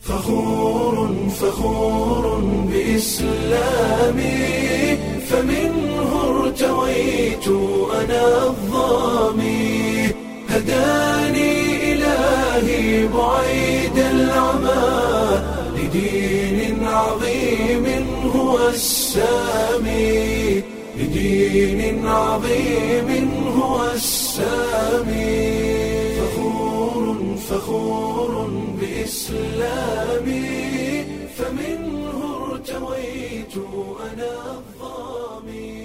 فخور فخور بإسلامي فمنه ارتويت أنا الظامي هداني إلهي بعيد العمى لدين عظيم هو السامي لدين عظيم هو السامي فخور فخور بإسلامي فمنه ارتويت أنا الظامي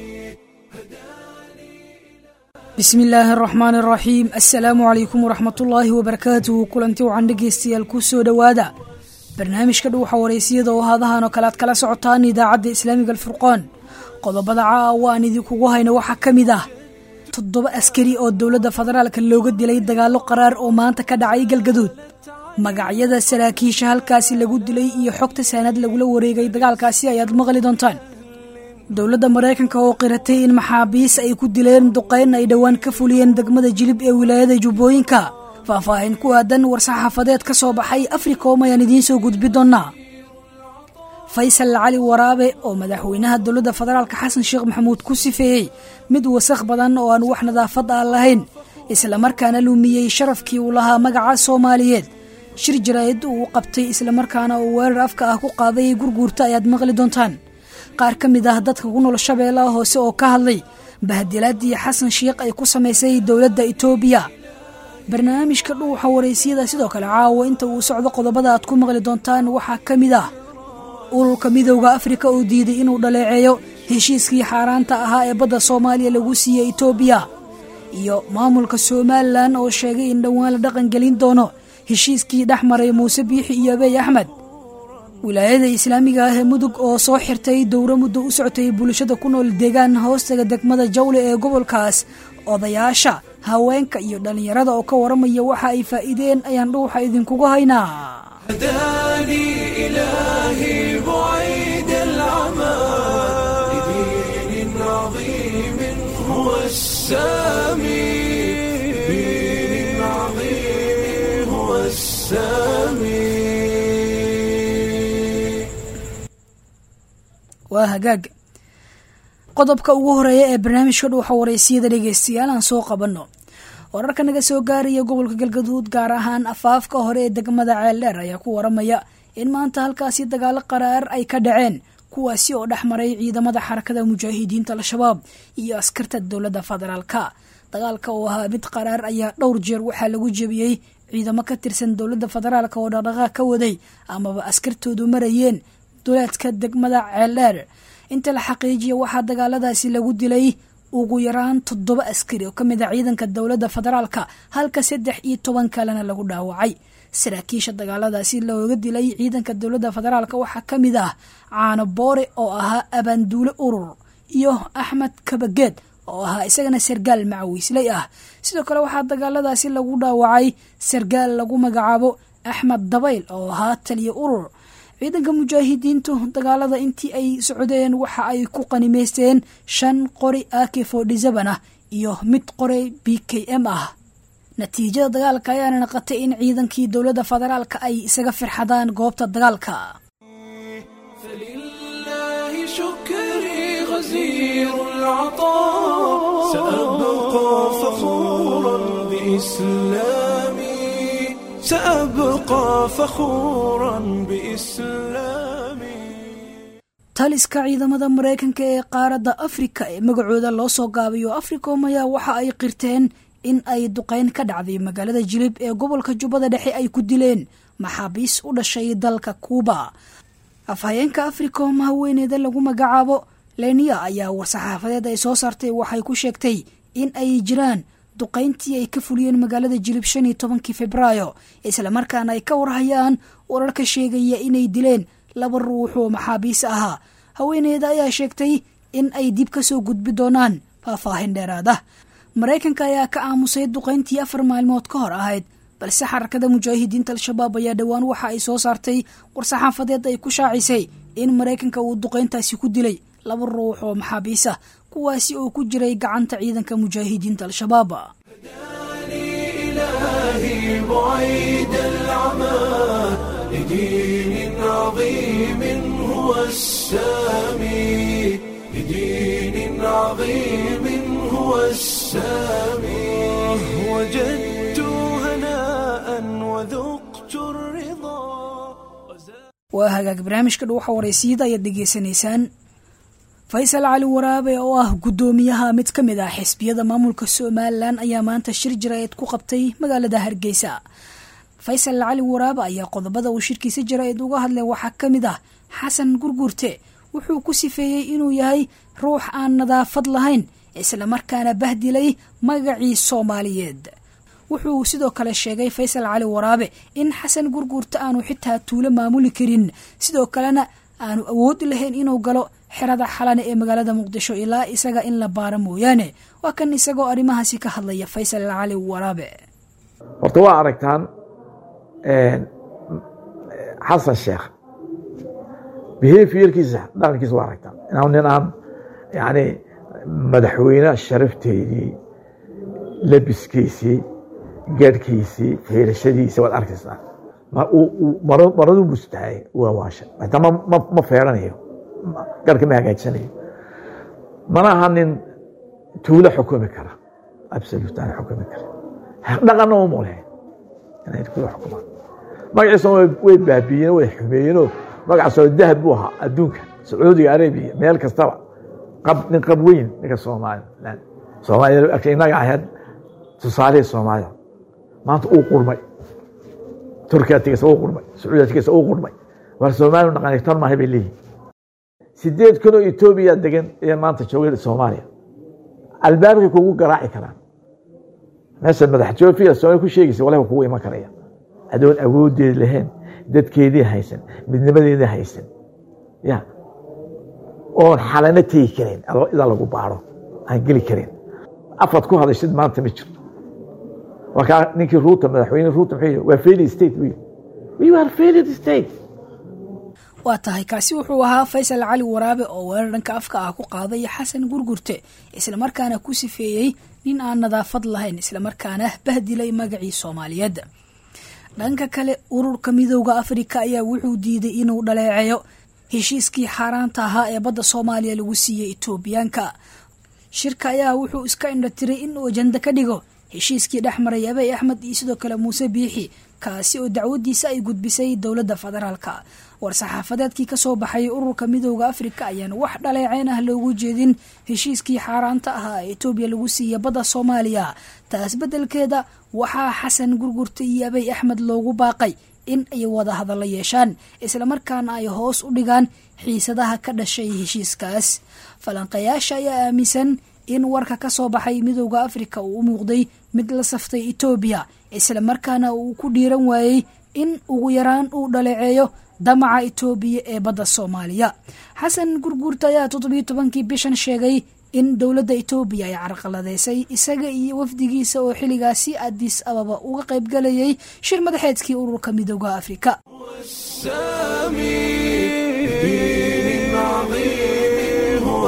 bismi illaahi araxmaan araxiim assalaamu calaykum waraxmatullaahi wabarakaatuhu kulanti wacan dhegeystayaal ku soo dhowaada barnaamijka dhuuxa wareysiyada oo haadahan oo kale aad kala socotaan idaacadda islaamiga alfurqaan qodobada caawa aan idinkugu hayno waxaa ka mid ah toddoba askari oo dowladda federaalka looga dilay dagaallo qaraar oo maanta ka dhacay galgaduud magacyada saraakiisha halkaasi lagu dilay iyo xogta saanad lagula wareegay dagaalkaasi ayaad maqli doontaan dowladda maraykanka oo qiratay in maxaabiis ay ku dileen duqeyn ay dhowaan ka fuliyeen degmada jilib ee wilaayada jubbooyinka faahfaahin ku aadan war-saxaafadeed ka soo baxay africom ayaan idiin soo gudbi doonnaa faysal cali waraabe oo madaxweynaha dowladda federaalka xasan sheekh maxamuud ku sifeeyey mid wasakh badan oo aan wax nadaafad ah lahayn islamarkaana lumiyey sharafkii uu lahaa magaca soomaaliyeed shir jaraa'id uu qabtay islamarkaana uu weerar afka ah ku qaaday gurguurta ayaad maqli doontaan qaar ka mid ah dadka ku nool shabeellaha hoose oo ka hadlay bahadilaadii xasan sheikh ay ku samaysay dowladda itoobiya barnaamijka dhuuxa wareysiyada sidoo kale caawa inta uu socdo qodobada aad ku maqli doontaan waxaa ka mid ah ururka midowda afrika oo diiday inuu dhaleeceeyo heshiiskii xaaraanta ahaa ee badda soomaaliya lagu siiyey itoobiya iyo maamulka somalilan oo sheegay in dhowaan la dhaqangelin doono heshiiskii dhex maray muuse biixi iyo abeey axmed wilaayada islaamiga ah ee mudug oo soo xirtay dowro muddo u socotay bulshada ku nool deegaan hoostaga degmada jawle ee gobolkaas odayaasha haweenka iyo dhallinyarada oo ka waramaya waxa ay faa'iideen ayaan dhuuxa idinkugu haynaa هداني إلهي بعيد العمى لدين عظيم هو السامي لدين عظيم هو السامي waa hagaag qodobka ugu horeeya ee barnaamijka dhuuxa wareysiyada dhegeystayaal aan soo qabanno wararka naga soo gaaraya gobolka galgaduud gaar ahaan afaafka hore ee degmada ceeldheer ayaa ku waramaya in maanta halkaasi dagaalo qaraar ay ka dhaceen kuwaasi oo dhex maray ciidamada xarakada mujaahidiinta al-shabaab iyo askarta dowladda federaalka dagaalka oo ahaa mid qaraar ayaa dhowr jeer waxaa lagu jebiyey ciidamo ka tirsan dowladda federaalka oo dhaqdhaqaaq ka waday amaba askartoodu marayeen duleedka degmada ceeldheer inta la xaqiijiya waxaa dagaaladaasi lagu dilay ugu yaraan toddoba askari oo ka mid a ciidanka dowladda federaalka halka saddex iyo toban kalena lagu dhaawacay saraakiisha dagaaladaasi looga dilay ciidanka dowladda federaalka waxaa ka mid ah caano boore oo ahaa abaanduule urur iyo axmed kabageed oo ahaa isagana sargaal macawiisley ah sidoo kale waxaa dagaaladaasi lagu dhaawacay sargaal lagu magacaabo axmed dabayl oo ahaa taliya urur ciidanka mujaahidiintu dagaalada intii ay socdeen waxa ay ku qanimaysteen shan qori ak fodhisaban ah iyo mid qori b k m ah natiijada dagaalka ayaana naqatay in ciidankii dowladda federaalka ay isaga firxadaan goobta dagaalka فلله شكري غزير العطاء سأبقى فخورا بإسلامي سأبقى فخورا بإسلامي taliska ciidamada maraykanka ee qaaradda afrika ee magacooda loo soo gaabiyo africom ayaa waxa ay qirteen in ay duqeyn ka dhacday magaalada jilib ee gobolka jubbada dhexe ay ku dileen maxaabiis u dhashay dalka kuuba afhayeenka africom haweeneeda lagu magacaabo lenia ayaa war-saxaafadeed ay soo saartay waxay ku sheegtay in ay jiraan duqeyntii ay ka fuliyeen magaalada jilib shan iyo tobankii februaayo islamarkaana ay ka warhayaan wararka sheegaya inay dileen laba ruux oo maxaabiis ahaa haweeneeda ayaa sheegtay in ay dib ka soo gudbi doonaan faahfaahin dheeraad ah maraykanka ayaa ka aamusay duqeyntii afar maalmood ka hor ahayd balse xarakada mujaahidiinta al-shabaab ayaa dhowaan waxa ay soo saartay war-saxaafadeed ay ku shaacisay in maraykanka uu duqeyntaasi ku dilay laba ruux oo maxaabiis ah kuwaasi oo ku jiray gacanta ciidanka mujaahidiinta al-shabaab إلهي بعيد العمى لدين عظيم هو السامي لدين عظيم هو السامي وجدت هناء وذقت الرضا waa hagaag barnaamijka dhuuxa waraysiyada ayaad dhegaysanaysaan faysal cali waraabe oo ah guddoomiyaha mid ka mid ah xisbiyada maamulka somalilan ayaa maanta shir jaraa'id ku qabtay magaalada hargeysa faysal cali waraabe ayaa qodobada uu shirkiisa jaraa'id uga hadlay waxaa ka mid ah xasan gurgurte wuxuu ku sifeeyey inuu yahay ruux aan nadaafad lahayn islamarkaana bahdilay magacii soomaaliyeed wuxuu sidoo kale sheegay faysal cali waraabe in xasan gurguurta aanu xitaa tuulo maamuli karin sidoo kalena aanu awoodi lahayn inuu galo xerada xalane ee magaalada muqdisho ilaa isaga in la baaro mooyaane waa kan isagoo arrimahaasi ka hadlaya faysal cali waraabe horta waa aragtaan xasan sheekh behaviorkiisa dhaqankiisa waa aragtaan inaan nin aan yani madaxweyne sharafteedii labiskiisii gaadhkiisii feerashadiisa waad arkaysaa maraduu bustahay waa waasha hataa ma feeranayo garhka ma hagaajsanayo mana aha nin tuulo xukumi kara absolute aan xukumi kara dhaqanna uma leh inay tuulo xukumaan magaciisa way baabiiyeen way xumeeyeenoo magacaasoo dahab buu ahaa adduunka sacuudiga arabiya meel kastaba qab nin qab weyn ninka soomaaliland soomaaliya inaga ahayd tusaalihii soomaalida maanta uu qurmay turkiya tigeysa uu qurmay sacuudiya tigeysa uu qurmay war soomaaliya dhaqan tan maahay bay leeyihin sideed kun oo etoobiya degan ayaa maanta joogay soomaaliya albaabkay kugu garaaci karaan meesha madax joofiya soomaaliya ku sheegaysa walahi kugu iman karaya adoon awoodeedi lahayn dadkeedii haysan midnimadeedii haysan ya oon xalana tegi karin idaa lagu baaro aan geli karin afad ku hadashid maanta ma jirto markaa ninkii ruuta madaxweyne ruuta muxuu waa failed state wey we are failed state waa tahay kaasi wuxuu ahaa faysal cali waraabe oo weerar dhanka afka ah ku qaaday xasan gurgurte islamarkaana ku sifeeyey nin aan nadaafad lahayn islamarkaana bahdilay magacii soomaaliyeed dhanka kale ururka midooda afrika ayaa wuxuu diiday inuu dhaleeceeyo heshiiskii xaaraanta ahaa ee badda soomaaliya lagu siiyey etoobiyaanka shirka ayaa wuxuu iska indhatiray inuu ajanda ka dhigo heshiiskii dhex maray abey axmed iyo sidoo kale muuse biixi kaasi oo dacwadiisa ay gudbisay dowladda federaalka war-saxaafadeedkii kasoo baxay ururka midooda afrika ayaan wax dhaleeceyn ah loogu jeedin heshiiskii xaaraanta ahaa ee etoobiya lagu siiya badda soomaaliya taas beddelkeeda waxaa xasan gurgurta iyo abey axmed loogu baaqay in ay wada hadalla yeeshaan islamarkaana ay hoos u dhigaan xiisadaha ka dhashay heshiiskaas falanqayaasha ayaa aaminsan in warka ka soo baxay midooda afrika uu u muuqday mid la saftay etoobiya islamarkaana uu ku dhiiran waayey in ugu yaraan uu dhaleeceeyo damaca etoobiya ee badda soomaaliya xasan gurguurta ayaa toddobiyo tobankii bishan sheegay in dowladda etoobiya ay carqaladeysay isaga iyo wafdigiisa oo xilligaasi adis ababa uga qaybgalayay shir madaxeedkii ururka midooda afrika السامي دين عظيم هو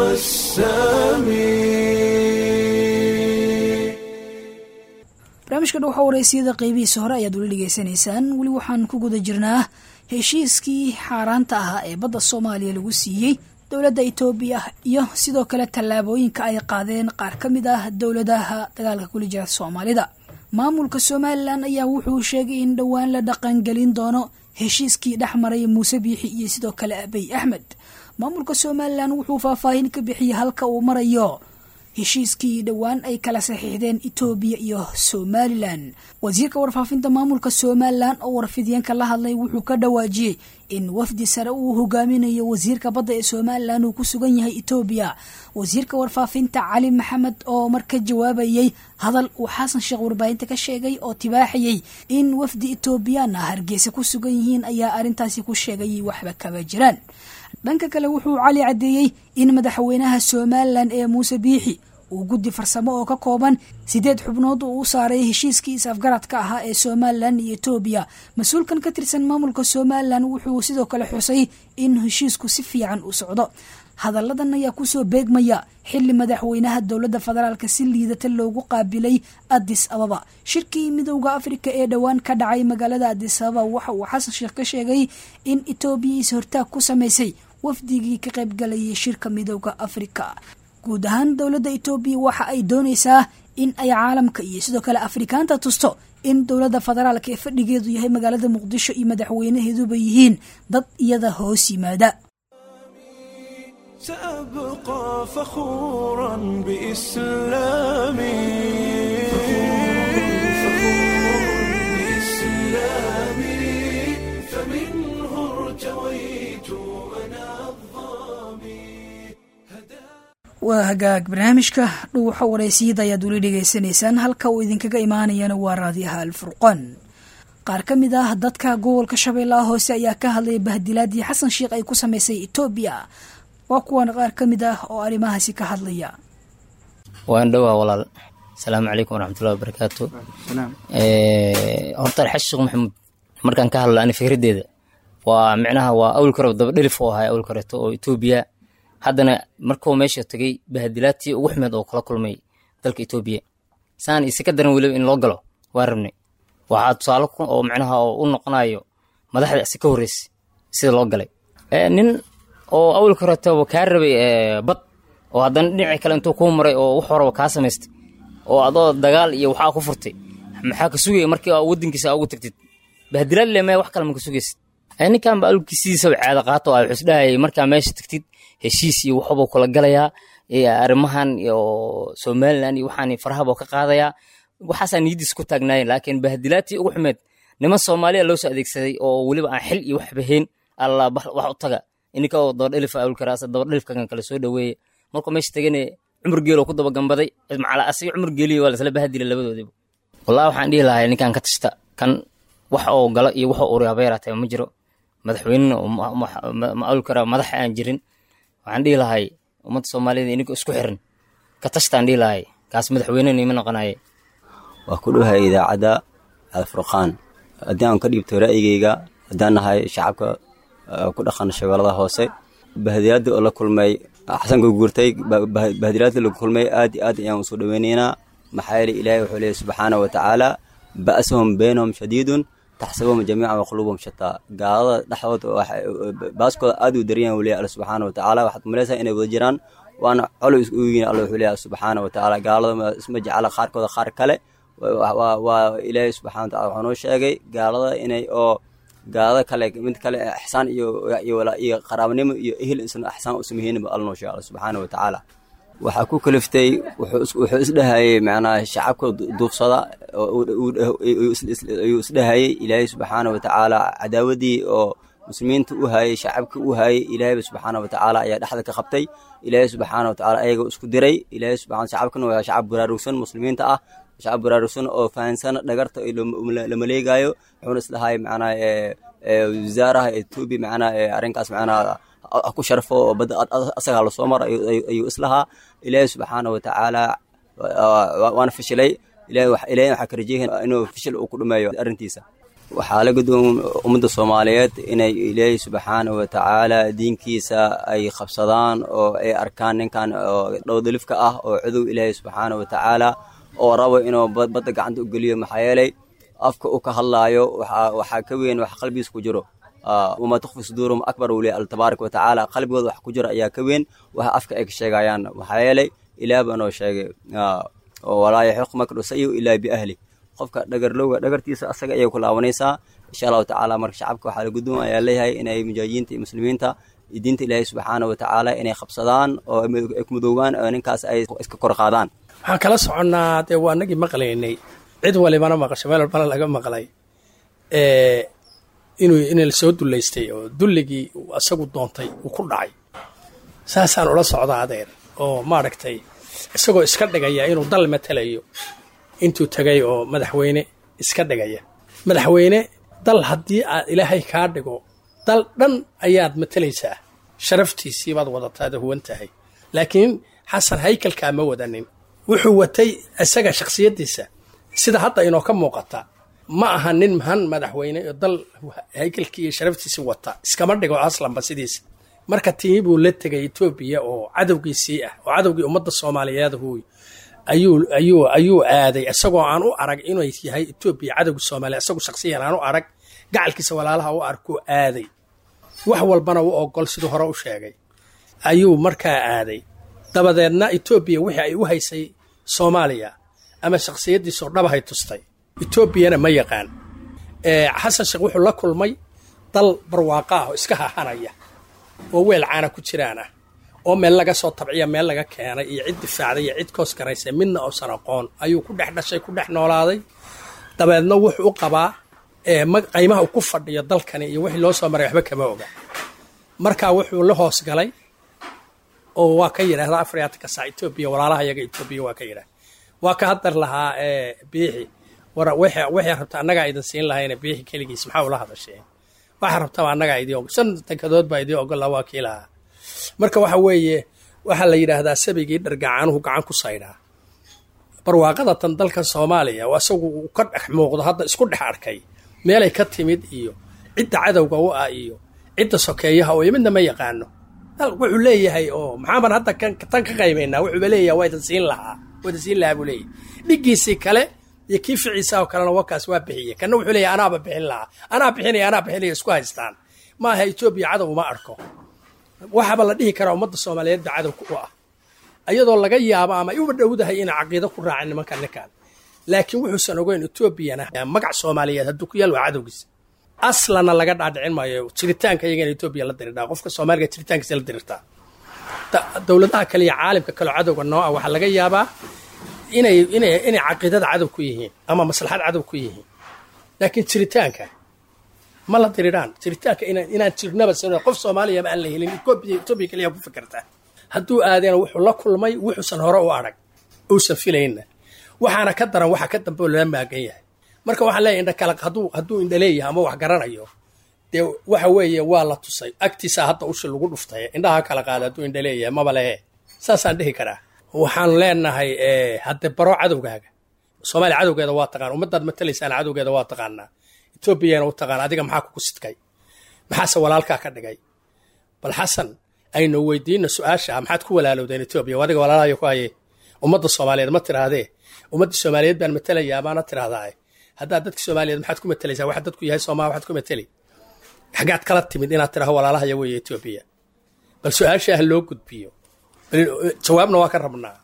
السامي barnaamijka dhuuxa waraysiyada qeybihiisa hore ayaad weli dhegeysanaysaan weli waxaan ku guda jirnaa heshiiskii xaaraanta ahaa ee badda soomaaliya lagu siiyey dowladda etoobiya iyo sidoo kale tallaabooyinka ay qaadeen qaar ka mid ah dowladaha dagaalka kuli jira soomaalida maamulka somalilan ayaa wuxuu sheegay in dhowaan la dhaqangelin doono heshiiskii dhex maray muuse biixi iyo sidoo kale abey axmed maamulka somalilan wuxuu faahfaahin ka bixiyey halka uu marayo heshiiskii dhowaan ay kala saxiixdeen etoobiya iyo somalilan wasiirka warfaafinta maamulka somalilan oo warfidyanka la hadlay wuxuu ka dhawaajiyey in wafdi sare uu hogaaminayo wasiirka badda ee somalilan uu ku sugan yahay etoobiya wasiirka warfaafinta cali maxamed oo marka jawaabayey hadal uu xasan sheekh warbaahinta ka sheegay oo tibaaxayey in wafdi etoobiyaan ah hargeysa ku sugan yihiin ayaa arrintaasi ku sheegay waxba kama jiraan dhanka kale wuxuu cali caddeeyey in madaxweynaha somalilan ee muuse biixi uu guddi farsamo oo ka kooban sideed xubnood uu u saaray heshiiskii is-afgaradka ahaa ee somalilan iyo etoobiya mas-uulkan ka tirsan maamulka somalilan wuxuu sidoo kale xusay in heshiisku si fiican u socdo hadalladan ayaa kusoo beegmaya xili madaxweynaha dowladda federaalka si liidata loogu qaabilay adis ababa shirkii midowda afrika ee dhowaan ka dhacay magaalada adis ababa waxa uu xasan sheekh ka sheegay in etoobiya is-hortaag ku samaysay wafdigii ka qaybgalayay shirka midowda afrika guud ahaan dowladda etoobiya waxa ay doonaysaa in ay caalamka iyo sidoo kale afrikaanta tusto in dowladda federaalka ee fadhigeedu yahay magaalada muqdisho iyo madaxweynaheeduba yihiin dad iyada hoos yimaada سأبقى فخورا بإسلامي فمنه ارتويت أنا الظامي waa hagaag barnaamijka dhuuxa wareysiyada ayaad weli dhegaysanaysaan halka uu idinkaga imaanayana waa raadiyaha alfurqaan qaar ka mid ah dadka gobolka shabeellaha hoose ayaa ka hadlaya bahdilaadii xasan sheekh ay ku samaysay etoobiya waa kuwan qaar ka mid ah oo arrimahaasi ka hadlaya waan dhowaa walaal asalaamu calaykum waraxmatullahi wabarakaatu horta alxaji sheekh maxamuud markaan ka hadla ani fikraddeeda waa micnaha waa awlka hore daba dhelif oo ahay awlka horeeto oo etoobiya haddana markuu meesha tegay bahadilaadtii ugu xumeed oo kala kulmay dalka etoobiya saan ise ka daran weliba in loo galo waa rabnay waxaa tusaale oo micnaha oo u noqonayo madaxda isi ka horreysay sida loo galay nin oo awalka horetaba kaa rabay bad oo haddana dhinaci kale intuu kuu maray oo wax horaba kaa samaystay oo adoo dagaal iyo waxaa ku furtay maxaa ka sugaya markii waddankiisa ugu tagtid bahdilaad le mee wax kale ma ka sugaysid ninkan ba awlkiisiisaba caada qaato a wuxuu isdhahayay markaa meesha tagtid heshiis iyo waxbuu kula galayaa arrimahan iyo somalilan iyo waxaan farahaba ka qaadayaa waxaasaa niyadiis ku taagnaayeen laakiin bahdilaadtii ugu xumeed niman soomaaliya loo soo adeegsaday oo weliba aan xil iyo waxba hayn alla wax u taga ininka oo dabadhelif awlkaraas dabadhelifkakan kale soo dhaweeye markuu meesha tegane cumar geeloo ku dabagambaday macala asiga cumar geeliyo waa lasla bahadila labadoodiba wallahi waxaan dhihi lahay ninkan ka tashta kan wax oo galo iyo wax oo uri habeeraatee ma jiro madaxweynena ma awlkara madax aan jirin waxaan dhihi lahay ummadda soomaaliyada ininka isku xiran ka tashtaan dhihi lahay kaas madaxweynena ima noqonaye waa ku dhowahay idaacadda alfurqaan haddii aan ka dhiibto ra'yigeyga haddaan nahay shacabka ku dhaqan shabeellada hoose bahadilaadii oo la kulmay xasanka guurtay bahadilaadii la kulmay aad iyo aad ayaan usoo dhoweynaynaa maxaa yeele ilaahay wuxuu leeyahy subxaana wa tacaala ba'sahum baynahum shadiidun taxsabuhum jamiican wa quluubahum shataa gaalada dhexdooda baaskooda aad uu daran yahay leeyahy alla subxaana wa tacaala waxaad malaysaa inay wada jiraan waana colow is ugu yihin alla wuxuu leeyahy subxaana wa tacaala gaalada isma jecla qaarkooda qaar kale waa ilaahay subxana wa tacala wuxuu noo sheegay gaalada inay oo gaalada kale mid kale ixsaan iyo iyo qaraabanimo iyo ehel insan ixsaan u sameeyeenba alla noo sheegay alla subxaana wa tacaala waxaa ku kaliftay wuxuu isdhahayay macnaha shacabka duufsada ayuu isdhahayay ilaahay subxaana wa tacaala cadaawadii oo muslimiinta u hayay shacabka u hayay ilaahayba subxaana wa tacaala ayaa dhexda ka qabtay ilaahay subxaana wa tacaala ayaga isku diray ilaahay subxana shacabkana waa shacab baraarugsan muslimiinta ah shacab baraarugsan oo fahansan dhagarta la maleegayo wuxuuna isdhahay macnaha wasaaraha etoobiya macnaha arrinkaas macnaha ku sharfo oo badda asagaa lasoo maro ayuu islahaa ilaahay subxaana wa tacaala waana fashilay ilaahay waxaa ka rajeeyahin inuu fashil uu ku dhameeyo arrintiisa waxaa la gudboon ummadda soomaaliyeed inay ilaahay subxaana wa tacaala diinkiisa ay qabsadaan oo ay arkaan ninkan oo dhowdalifka ah oo cudow ilaahay subxaana wa tacaala oo rabo inuu badda gacanta u geliyo maxaa yeelay afka uu ka hadlaayo waxaa ka weyn wax qalbigiisa ku jiro wamaa tukfi suduurum akbar uu leeyahy alla tabaaraka wa tacaala qalbigooda wax ku jira ayaa ka weyn waxa afka ay ka sheegayaan maxaa yeelay ilaah baa noo sheegay walaa yaxiq makru sayu ilaa biahli qofka dhagarlowga dhagartiisa asaga ayay ku laabanaysaa insha allahu tacaala marka shacabka waxaa la guddoon ayaa leeyahay inay mujaahidiinta iyo muslimiinta iyo diinta ilaahay subxaana wa tacaala inay qabsadaan oo ay ku mudoobaan oo ninkaas ay iska kor qaadaan waxaan kala soconnaa dee waa nagii maqlaynay cid walibana maqasho meel walbana laga maqlay inuu in lasoo dullaystay oo dulligii asagu doontay uu ku dhacay saasaan ula socda adeer oo maaragtay isagoo iska dhigaya inuu dal matalayo intuu tegay oo madaxweyne iska dhigaya madaxweyne dal haddii aad ilaahay kaa dhigo dal dhan ayaad matalaysaa sharaftiisii baad wadataada huwan tahay laakiin xasan haykalkaa ma wadanin wuxuu watay isaga shakhsiyaddiisa sida hadda inoo ka muuqata ma aha nin mahan madaxweyne oo dal haykalkii iyo sharaftiisi wata iskama dhigo aslanba sidiisa marka tii buu la tegay etoobiya oo cadowgiisii ah oo cadowgii ummadda soomaaliyeed huy ayuu ayuu ayuu aaday isagoo aan u arag inay yahay etoobiya cadowgii soomaaliya isagu shaksiyan aan u arag gacalkiisa walaalaha u arkuu aaday wax walbana u ogol siduu hore u sheegay ayuu markaa aaday dabadeedna etoobiya wixii ay u haysay soomaaliya ama shakhsiyaddiisoo dhabahay tustay etoobiyana ma yaqaan xasan sheekh wuxuu la kulmay dal barwaaqa ah oo iska hahanaya oo weel caana ku jiraan ah oo meel laga soo tabciya meel laga keenay iyo cid difaacday iyo cid koos garaysa midna uusan aqoon ayuu ku dhex dhashay ku dhex noolaaday dabeedna wuxuu u qabaa qiimaha uu ku fadhiyo dalkani iyo wixii loo soo maray waxba kama oga markaa wuxuu la hoos galay oo waa ka yidhaahda afriatika saa etoobiya walaalaha yaga etoobiya waa ka yidhahda waa ka hadar lahaa biixi war waxay rabta annagaa idin siin lahayna biixi keligiis maxaa ula hadasheen waxaa rabtaba annagaa idii og shan tankadood baa idii ogola waa kii lahaa marka waxa weeye waxaa la yidhaahdaa sabigii dhargacaanuhu gacan ku saydhaa barwaaqada tan dalka soomaaliya oo isagu uu ka dhex muuqdo hadda isku dhex arkay meelay ka timid iyo cidda cadowga u ah iyo cidda sokeeyaha oo midna ma yaqaano wuxuu leeyahay oo maxaaban hadda tan ka qaybaynaa wuxuuba leeyahay waa idin siin lahaa waa idin siin lahaa buu leeyahay dhiggiisii kale iyo kii ficiisa oo kalena wakaas waa bixiyey kana wuxuu leeyahay anaaba bixin lahaa anaa bixinaya anaa bixinaya isku haystaan ma aha etoobiya cadow uma arko waxaaba la dhihi karaa ummadda soomaaliyeed ba cadowka u ah ayadoo laga yaabo ama ay uba dhowdahay inay caqiido ku raacin nimanka ninkan laakiin wuxuusan ogeyn etoobiyana magac soomaaliyeed hadduu ku yaal waa cadowgiisa aslana laga dhaadhicin maayo jiritaanka iyaga in etoobiya la dirirtaa qofka soomaaliga jiritaankiisa la dirirtaa dowladaha kale iyo caalamka kaleo cadowga noo ah waxaa laga yaabaa inay inay inay caqiidada cadow ku yihiin ama maslaxad cadow ku yihiin laakiin jiritaanka ma la diriraan jiritaanka inaan inaan jirnaba sano qof soomaaliyaba aan la helin etoobiya etoobiya kaliya ku fikirtaa hadduu aadeen wuxuu la kulmay wuxuusan hore u arag uusan filayna waxaana ka daran waxa ka dambe oo lala maagan yahay marka waxaan leeyahay indha kala hadduu hadduu indha leeyahay ama wax garanayo dee waxa weeye waa la tusay agtiisaa hadda ushi lagu dhuftay indhaha kala qaada hadduu indha leeyahay maba lehe saasaan dhihi karaa waxaan leenahay hadde baro cadowgaaga soomaaliya cadowgeeda waa taqaan ummadaad matalaysaan cadowgeeda waa taqaanaa etoobiyana u taqaan adiga maxaa kugu sidkay maxaase walaalkaa ka dhigay bal xasan aynu weydiino su-aasha maxaad ku walaalowdeen etoobiya adiga walaalahayo ku haye ummadda soomaaliyeed ma tirahdee ummadda soomaaliyeed baan matelayaa maana tirahdaa haddaad dadka soomaaliyeed maxaad ku matelaysaa waxa dadku yahay soomaalia waxaad ku mateli xaggaad kala timid inaad tiraho walaalahaya weeye etoobiya bal su-aasha ha loo gudbiyo jawaabna waa ka rabnaa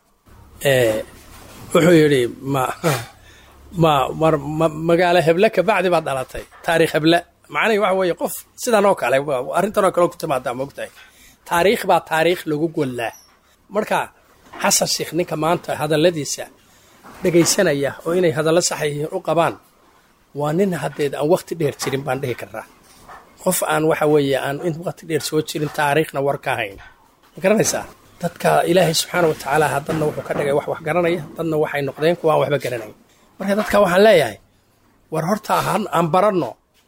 wuxuu yidhi ma ma mar ma magaalo heble kabacdi baad dhalatay taariikh heble macnihi waxa weeye qof sidan oo kale arrintan oo kale ku timaadaa moogtahay taariikh baa taariikh lagu gollaa marka xasan sheekh ninka maanta hadalladiisa dhegaysanaya oo inay hadallo saxa yihiin u qabaan waa nin haddeed aan wakti dheer jirin baan dhihi karaa qof aan waxa weeye aan in wakti dheer soo jirin taariikhna war ka hayn ma garanaysaa dadka ilaahay subxaana wa tacaala dadna wuxuu ka dhigay wax wax garanaya dadna waxay noqdeen kuwa aan waxba garanayn marka dadka waxaan leeyahay war horta aan baranno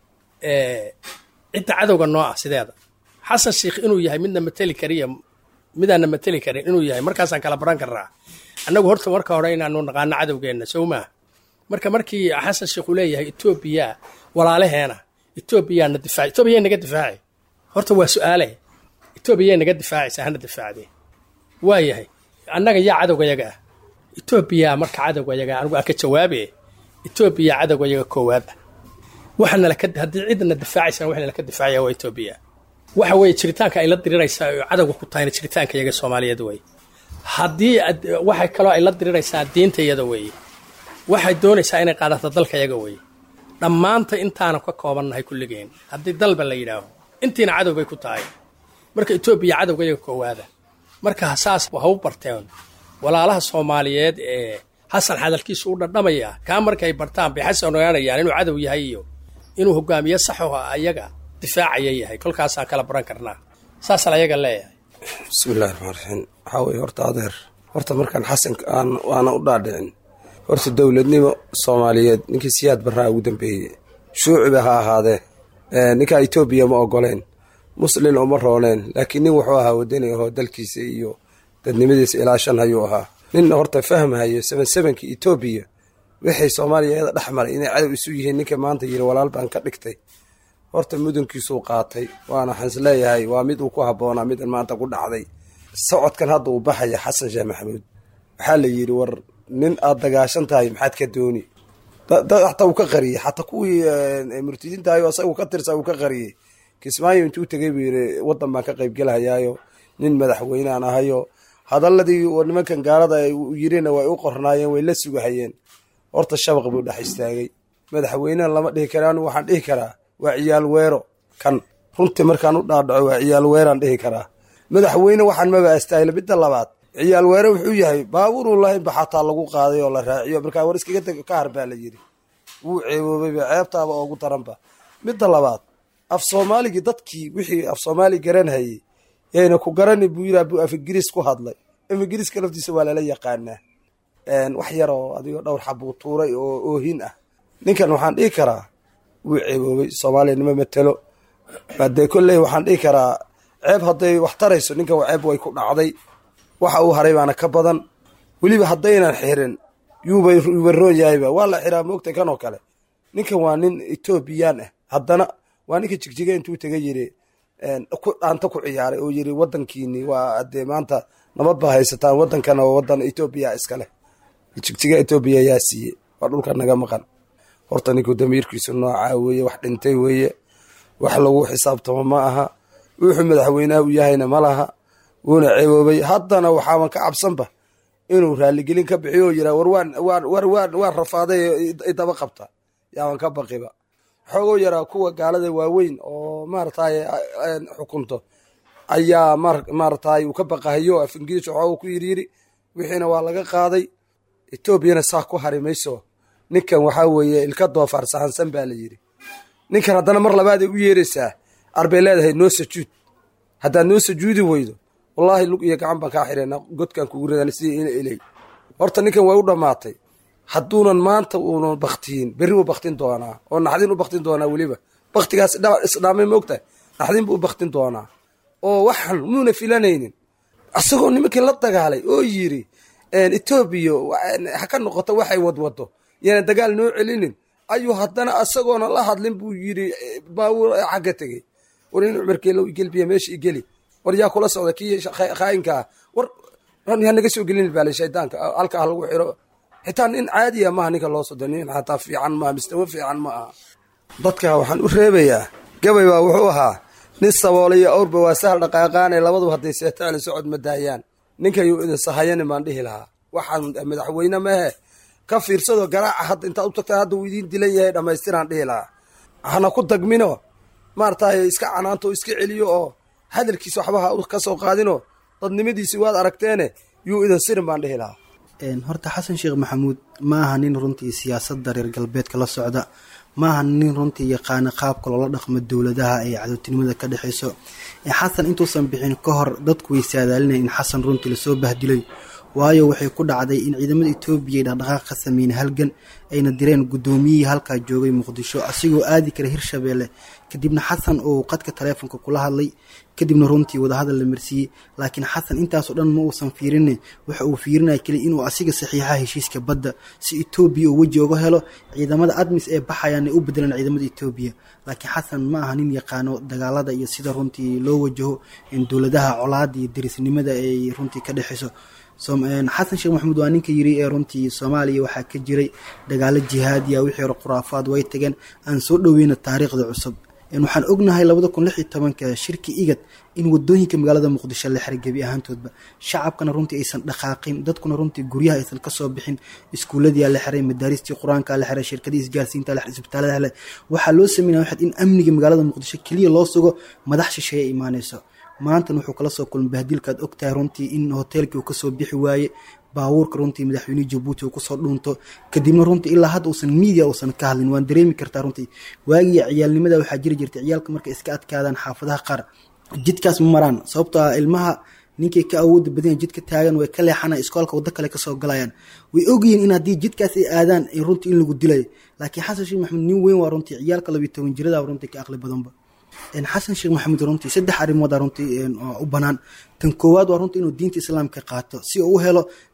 cidda cadowga noo ah sideeda xasan sheikh inuu yahay midna mateli kariya midaana mateli karin inuu yahay markaasaan kala baran karnaa annagu horta marka hore inaanu naqaano cadowgeenna sow maaha marka markii xasan sheikh uu leeyahay etoobiya walaalaheena etoobiyaana difaac etoobiya naga difaaci horta waa su-aale etoobiya naga difaacaysa hana difaacdee waa yahay annaga yaa cadowgayaga ah etoobiya marka cadowgayaga anigu aan ka jawaabe etoobiya cadowgayaga koowaad ah waxaana laka haddii cidna difaacaysan waxna laka difaacaya waa etoobiya waxa weeye jiritaanka ay la diriraysaa oo cadowga ku tahayna jiritaanka iyaga soomaaliyeed weeye haddii waxay kaloo ay la diriraysaa diinta iyada weeye waxay doonaysaa inay qaadato dalka iyaga weeye dhammaanta intaana ka koobannahay kulligeen haddii dalba la yidhaaho intiina cadow bay ku tahay marka etoobiya cadowga iyaga koowaada marka saas ha u barteen walaalaha soomaaliyeed ee xasan hadalkiisu u dhadhamaya kaa markay bartaan bay xasan ogaanayaan inuu cadow yahay iyo inuu hogaamiye saxo ayaga difaacaya yahay kolkaasaan kala baran karnaa saasaan ayaga leeyahay bismillahi raxmaan raxiim waxaa weye horta adeer horta markaan xasan aan waana u dhaadhicin horta dowladnimo soomaaliyeed ninkii siyaad barraa ugu dambeeyey shuuciba ha ahaadee ninkaa etoobiya ma ogoleen muslin uma rooneen laakiin nin wuxuu ahaa wadani ahoo dalkiisa iyo dadnimadiisa ilaa shan hayuu ahaa ninna horta fahmahayo seven sevenkii etoobiya wixay soomaaliya iyada dhex maray inay cadow isu yihiin ninka maanta yiri walaal baan ka dhigtay horta mudunkiisuu qaatay waana waxaan is leeyahay waa mid uu ku habboonaa midan maanta ku dhacday socodkan hadda uu baxaya xasan sheekh maxamuud waxaa la yidhi war nin aad dagaashan tahay maxaad ka dooni dad xataa uu ka qariyey xataa kuwii murtidiintahayo asaga ka tirsa uu ka qariyey kismaayo intuu tegay buu yidhi waddan baan ka qaybgelhayaayo nin madaxweynean ahayo hadaladii nimankan gaalada ay yirina way u qornaayeen way la sugahayeen horta shabaq buu dhex istaagay madaxweynena lama dhihi kara anigu waxaan dhihi karaa waa ciyaal weero kan runtii markaan u dhaadhaco waa ciyaal weeraan dhihi karaa madaxweyne waxaan maba astaahila midda labaad ciyaal weere wuxuu yahay baabuuruu lahaynba xataa lagu qaaday oo la raaciyo markaa war iskaga teg ka har baa la yidhi wuu ceeboobayba ceebtaaba oogu daranba midda labaad af soomaaligii dadkii wixii af soomaali garanhayey yayna ku garani buu yidhi buu af ingiriis ku hadlay af ingiriiska laftiisa waa lala yaqaanaa wax yar oo adigoo dhowr xabuu tuuray oo oohin ah ninkan waxaan dhihi karaa wuu ceeboobay soomaaliya nima matelo hadee kolley waxaan dhihi karaa ceeb hadday wax tarayso ninkan ceeb way ku dhacday waxa uu haray baana ka badan weliba haddaynan xirin yuuba yuuba roon yahayba waa la xiraa moogta kan oo kale ninkan waa nin etoobiyaan ah haddana waa ninka jigjiga intuu taga yiri dhaanta ku ciyaaray oo yiri wadankiini waa adee maanta nabad baa haysataan wadankan oo wadan etoobiya iskaleh jigjiga etoobiya yaa siiye waa dhulka naga maqan horta ninku damiirkiisu noocaa weeye wax dhintay weeye wax lagu xisaabtamo ma aha wuxuu madaxweynaha u yahayna ma laha wuuna ceeboobay haddana waxaaban ka cabsanba inuu raaligelin ka bixiyo oo yiraa war waan waan war waan waan rafaaday idaba qabta yaaban ka baqiba xoogoo yaraa kuwa gaalada waaweyn oo maarataye xukunto ayaa maarataye uu ka baqahayo af ingiriis waxooga ku yiri yiri wixiina waa laga qaaday etoobiyana saa ku hari mayso ninkan waxaa weeye ilka doofaar sahansan baa la yidhi ninkan haddana mar labaaday u yeeraysaa arbay leedahay noo sajuud haddaad noo sajuudi weydo wallaahi lug iyo gacan baan kaa xireenaa godkaan kugu ridan sidii ina eley horta ninkan way u dhammaatay hadduunan maanta uunan baktiyin berri wuu baktin doonaa oo naxdin u baktin doonaa weliba baktigaas isdhaamay moogtahay naxdin buu u baktin doonaa oo waxan muuna filanaynin asagoo nimankii la dagaalay oo yiri etoobiya ha ka noqoto waxay wadwado yana dagaal noo celinin ayuu haddana asagoona la hadlin buu yiri baawur xagga tegey war in cumarkeelo igelbiya meesha igeli war yaa kula socda kii khaayinkaa war ha naga soo gelin baale shaydaanka halka ha lagu xiro xitaa nin caadiya maaha ninka loo sodo nin xataa fiican maaha mistawa fiican ma aha dadka waxaan u reebayaa gabay baa wuxuu ahaa nin saboolay iyo awrba waa sahal dhaqaaqaane labaduba hadday seetaali socod ma daayaan ninkayuu idin sahayanin baan dhihi lahaa waxaan madaxweyne mehe ka fiirsado garaaca hadda intaad u tagtaan hadda uu idiin dilan yahay dhammaystiraan dhihi lahaa hana ku dagmino maarataye iska canaanto iska celiyo oo hadalkiisa waxba ha ka soo qaadino dadnimadiisi waad aragteene yuu idin sirin baan dhihi lahaa horta xasan sheekh maxamuud ma aha nin runtii siyaasadda reer galbeedka la socda ma aha nin runtii yaqaana qaabka loola dhaqmo dowladaha ee cadowtinimada ka dhexeyso xasan intuusan bixin ka hor dadku way saadaalinaya in xasan runtii lasoo bahdilay waayo waxay ku dhacday in ciidamada etoobiya ay dhaqdhaqaaq ka sameyn halgan ayna direen guddoomiyihii halkaa joogay muqdisho asigoo aadi kara hirshabeelle kadibna xasan uu qadka taleefonka kula hadlay kadibna runtii wadahadal la marsiiyey laakiin xasan intaasoo dhan ma uusan fiirin waxa uu fiirinaya keliya inuu asiga saxiixa heshiiska badda si etoobiya uu weji uga helo ciidamada admis ee baxayaan ay u bedelaan ciidamada etoobiya laakiin xasan ma aha nin yaqaano dagaalada iyo sida runtii loo wajaho in dowladaha colaada iyo derisnimada ay runtii ka dhexeyso xasan sheekh maxamuud waa ninka yiri ee runtii soomaaliya waxaa ka jiray dagaalo jihaadiya wixii hore khuraafaad way tageen aan soo dhoweyna taariikhda cusub waxaan ognahay labada kun lix iyo tobanka shirki igad in wadooyinka magaalada muqdisho la xiray gebi ahaantoodba shacabkana runtii aysan dhaqaaqin dadkuna runtii guryaha aysan kasoo bixin iskuuladiyaa la xiray madaaristii qur-aanka la xiray shirkadii isgaarsiinta la xiray isbitaalada la waxaa loo sameynaya waxaad in amniga magaalada muqdisho keliya loo sugo madax shisheeye imaaneyso maantan wuxuu kala soo kulmay bahdilkaad ogtahay runtii in hoteelkii uu kasoo bixi waaye baabuurka runtii madaxweynihii jabuuti uu kusoo dhuunto kadibna runtii ilaa hadda uusan miidia uusan ka hadlin waan dareemi kartaa runtii waagii ciyaalnimada waxaa jiri jirtay ciyaalka markay iska adkaadaan xaafadaha qaar jidkaas ma maraan sababtoo ah ilmaha ninkay ka awooda badanya jidka taagan way ka leexanay iskoolka waddo kale kasoo galayaan way ogyihiin in haddii jidkaas ay aadaan runtii in lagu dilayo laakiin xasan sheekh maxamuud nin weyn waa runtii ciyaalka labiyo toban jirada runtii ka aqli badanba xasan sheekh maxamuud runtii saddex arrimooda runtii u banaan tan koowaad waa runtii inuu diinta islaamka qaato si uu u helo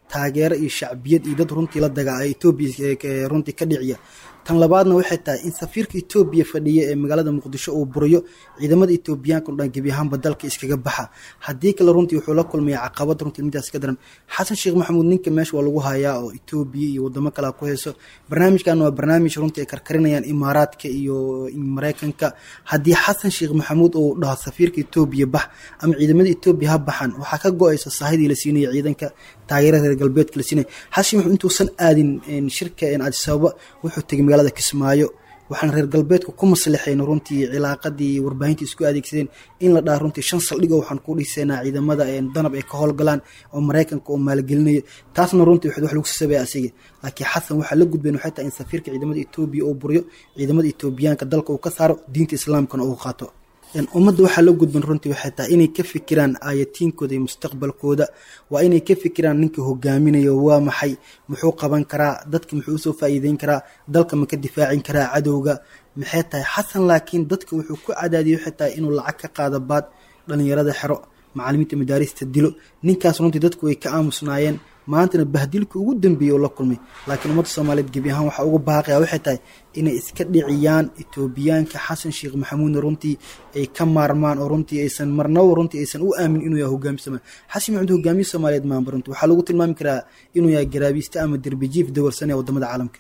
taageero iyo shacbiyad iyo dad runtii la dagaa etoobiya runtii ka dhiciya tan labaadna waxay tahay in safiirka etoobiya fadhiya ee magaalada muqdisho uu buriyo ciidamada etoobiyaanka o dhan gebi ahaanba dalka iskaga baxa haddii kale runtii wuxuu la kulmaya caqabad runtii midaas ka daran xasan sheekh maxamuud ninka meesha waa lagu hayaa oo etoobiya iyo wadamo kale ku hayso barnaamijkan waa barnaamij runtii ay karkarinayaan imaaraadka iyo mareykanka haddii xasan sheekh maxamuud uu dhaho safiirka etoobiya bax ama ciidamada etoobiya ha baxan waxaa ka go-aysa saahidii la siinaya ciidanka taageerada reer galbeedka la siinaya xasan maxamuud intuusan aadin shirka adisababa wuxuu tegay magaalada kismaayo waxaan reer galbeedku ku maslixayn runtii cilaaqadii warbaahinta isku adeegsadeen in la dhaha runtii shan saldhig oo waxaan ku dhiseynaa ciidamada danab ay ka howlgalaan oo maraykanka oo maalgelinayo taasna runtii wax lagu sasabaya asiga laakiin xasan waxaa la gudbeen waxay tahay in safiirka ciidamada etoobiya uu buriyo ciidamada etoobiyaanka dalka uu ka saaro diinta islaamkana uu qaato ummadda waxaa la gudban runtii waxay tahay inay ka fikiraan aayatiinkooda iyo mustaqbalkooda waa inay ka fikiraan ninka hogaaminayo waa maxay muxuu qaban karaa dadka muxuu usoo faa'iideyn karaa dalka ma ka difaacin karaa cadowga maxay tahay xasan laakiin dadka wuxuu ku cadaadiyay waxay tahay inuu lacag ka qaado baad dhalinyarada xero macalimiinta madaarista dilo ninkaas runtii dadku way ka aamusnaayeen maantana bahdilka ugu dambeeyey oo la kulmay laakiin ummadda soomaaliyeed gebi ahaan waxaa uga baaqaya waxay tahay inay iska dhiciyaan etoobiyaanka xasan sheekh maxamuudna runtii ay ka maarmaan oo runtii aysan marnaba runtii aysan u aamin inuu yahay hogaamiye soomaaliya xasan maxamuud hogaamiye soomaaliyeed maanba runtii waxaa lagu tilmaami karaa inuu yahay garaabiiste ama derbijiif dawarsan ee wadamada caalamka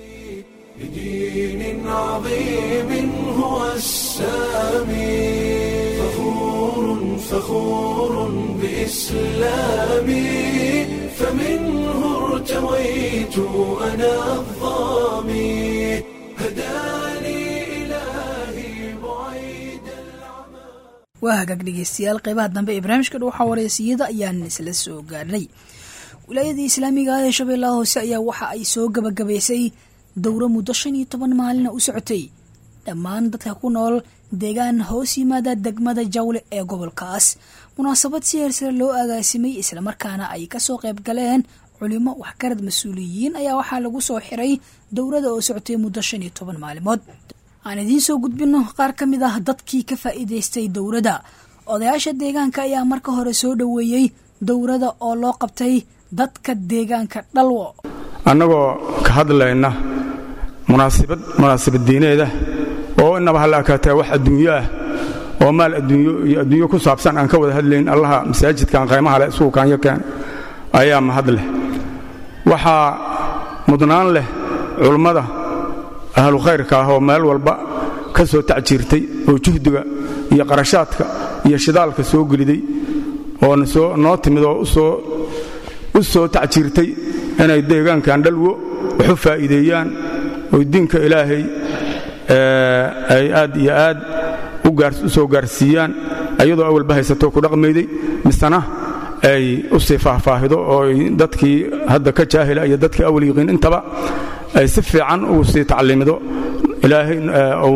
بدين عظيم هو السامي فخور فخور بإسلامي فمنه ارتويت أنا الظامي هداني إلهي بعيد waa hagaag dhegeystayaal qeybaha dambe ee barnaamijka dhuuxa wareysiyada ayaan isla soo gaarnay wilaayadii islaamiga ah ee shabeellaha hoose ayaa waxa ay soo gabagabaysay dowro muddo shan iyo toban maalina u socotay dhammaan dadka ku nool deegaan hoos yimaada degmada jawle ee gobolkaas munaasabad si heersare loo agaasimay islamarkaana ay kasoo qayb galeen culimo waxgarad mas-uuliyiin ayaa waxaa lagu soo xiray dowrada oo socotay muddo shan iyo toban maalimood aan idiin soo gudbino qaar ka mid ah dadkii ka faa'iidaystay dowrada odayaasha deegaanka ayaa marka hore soo dhoweeyey dowrada oo loo qabtay dadka deegaanka dhalwo annagoo ka hadlayna munaasibad munaasabad diineeda oo inaba halla akaatee wax adduunyo ah oo maal adduunyo iyo adduunyo ku saabsan aan ka wada hadlayn allaha masaajidkan qaymaha leh isugu kaanyo keen ayaa mahad leh waxaa mudnaan leh culummada ahlu khayrka ah oo meel walba ka soo tacjiirtay oo juhdiga iyo qarashaadka iyo shidaalka soo geliday oo noo timid oo u soo tacjiirtay inay deegaankan dhalwo wax u faa'iideeyaan oy diinka ilaahay ay aad iyo aad u soo gaarsiiyaan ayadoo awalba haysatoo ku dhaqmayday misena ay u sii faahfaahido oo dadkii hadda ka jaahila iyo dadkii awal yiqiin intaba ay si fiican ugu sii tacliimido ilaahay uu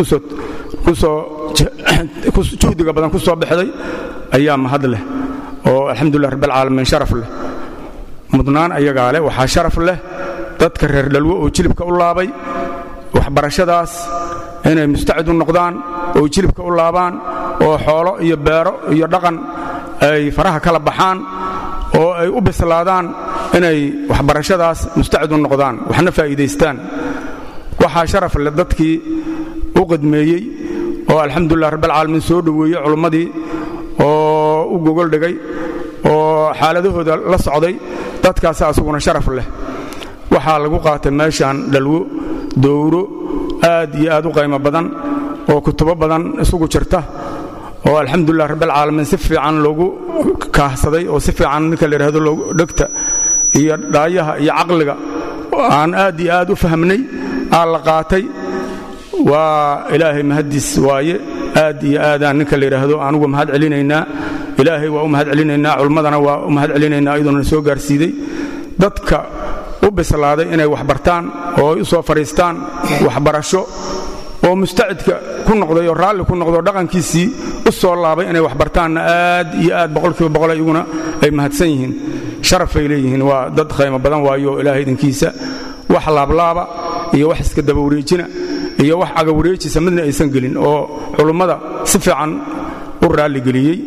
juhdiga badan ku soo baxday ayaa mahad leh oo alxamdulilah rabbialcaalamiin sharaf leh mudnaan ayagaa leh waxaa sharaf leh dadka reer dhalwo oo jilibka u laabay waxbarashadaas inay mustacid u noqdaan oo jilibka u laabaan oo xoolo iyo beero iyo dhaqan ay faraha kala baxaan oo ay u bislaadaan inay waxbarashadaas mustacid u noqdaan waxna faa'iidaystaan waxaa sharaf leh dadkii u qadmeeyey oo alxamdulilah rabbialcaalamiin soo dhoweeyey culummadii oo u gogol dhigay oo xaaladahooda la socday dadkaas asuguna sharaf leh waxaa lagu qaatay meeshaan dhalwo dowro aad iyo aad u qaymo badan oo kutubo badan isugu jirta oo alxamdulilah rabbialcaalamiin si fiican loogu kaahsaday oo si fiican ninka la yidhahdo dhegta iyo dhaayaha iyo caqliga aan aad iyo aad u fahmnay aa la qaatay waa ilaahay mahaddiis waaye aad iyo aadaan ninka la yidhaahdo anugu mahad celinaynaa ilaahay waa u mahad celinaynaa culmadana waa u mahad celinaynaa iyadoona soo gaarsiiday dadka u bislaaday inay wax bartaan oo ay u soo fadhiistaan waxbarasho oo mustacidka ku noqday oo raalli ku noqdo dhaqankiisii u soo laabay inay wax bartaanna aad iyo aad boqolkiiba boqol iyaguna ay mahadsan yihiin sharafay leeyihiin waa dad qaymo badan waayo ilaahay idinkiisa wax laablaaba iyo wax iska daba wareejina iyo wax agawareejisa midna aysan gelin oo culummada si fiican u raalligeliyey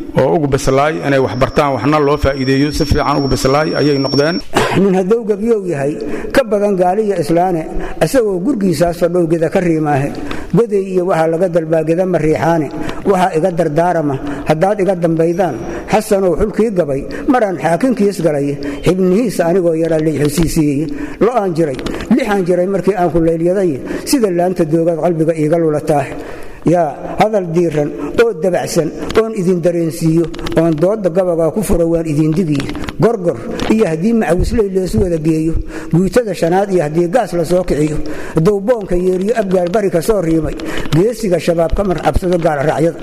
oo ugu bislaay inay wax bartaan waxna loo faa'iideeyo si fiican ugu bislaay ayay noqdeen nin hadduu gebyow yahay ka badan gaaliya islaane isagoo gurgiisaas fadhowgeda ka riimaahe goday iyo waxaa laga dalbaageda ma riixaane waxaa iga dardaarama haddaad iga dambaydaan xasanow xulkii gabay maraan xaakinkiis galay xibnihiisa anigoo yaraa liixusiisiiyey lo'aan jiray lixaan jiray markii aan ku leylyaday sida laanta doogaad qalbiga iiga lulataah yaa hadal diiran oo dabacsan oon idin dareensiiyo oon doodda gabagaa ku furo waan idin digiy gorgor iyo haddii macawisley leesu wada geeyo guutada shanaad iyo haddii gaas la soo kiciyo dowboonka yeeriyo abgaar bari ka soo riimay geesiga shabaab ka marcabsado gaalraacyada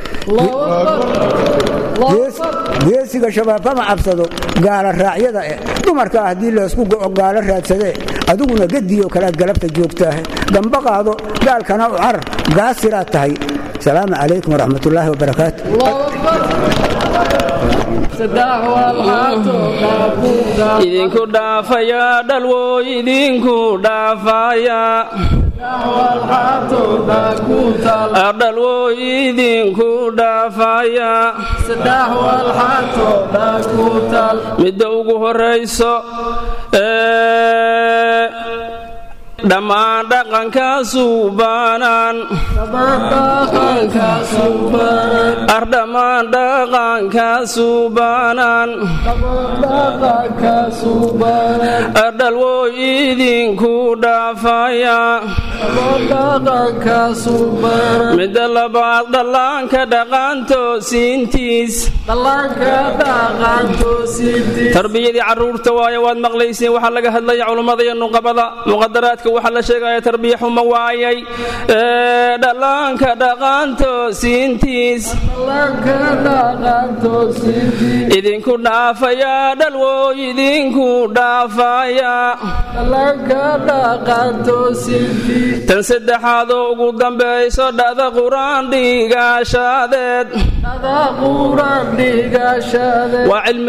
geesiga shabaab kama cabsado gaala raacyada eh dumarkaa haddii laysku go'o gaalo raadsadee adiguna gediyo kalaad galabta joogtaah gamba qaado gaalkana u carar gaasiraad tahay salaamu calaykum waraxmatullaahi wabarakaatu idinku dhaafaya dhalwo idinku dhaafaya dhalwo idinku dhaafaya midda ugu horayso dhammaan dhaqankaasu baanaan ardhammaan dhaqankaasu baanaan ardhalwo idinku dhaafaya midda labaad dhallaanka dhaqaantoosiintiis tarbiyadii carruurta waayo waad maqlayseen waxaa laga hadlaya culummada iyo nuqabada muqadaraadka waxaa la sheegaya tarbiya xuma waayay dhallaanka dhaqaantoosiintiis idinku dhaafaya dhalwo idinku dhaafaya tan saddexaadoo ugu dambayso dhada quraan dhiigaashaadeed